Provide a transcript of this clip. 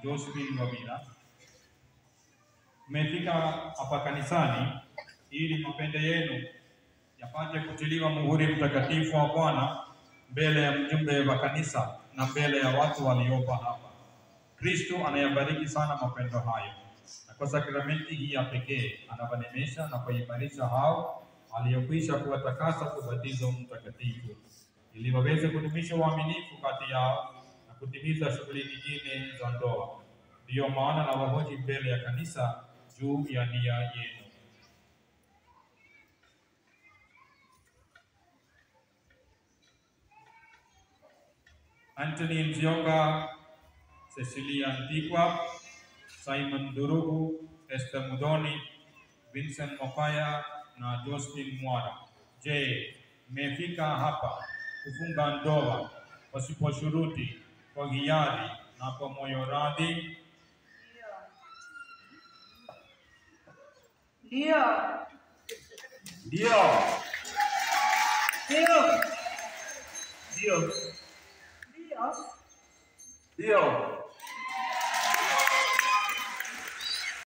Josephine Wabira. Mmefika hapa kanisani ili mapende yenu yapate kutiliwa muhuri mtakatifu wa Bwana mbele ya mjumbe wa kanisa na mbele ya watu waliopo hapa. Kristo anayabariki sana mapendo hayo, na kwa sakramenti hii ya pekee anawanemesha na kuimarisha hao aliyokwisha kuwatakasa kwa ubatizo mtakatifu, ili waweze kudumisha uaminifu kati yao na kutimiza shughuli nyingine za ndoa. Ndiyo maana na wahoji mbele ya kanisa juu ya nia yenu. Anthony Nzionga, Cecilia Ntikwa, Simon Durugu, Esther Mudoni, Vincent Mofaya na Josephine Mwara. Je, mmefika hapa kufunga ndoa pasipo shuruti, kwa hiari na kwa moyo radhi? Ndio. Ndio. Ndio. Ndio. Ndio. Ndio.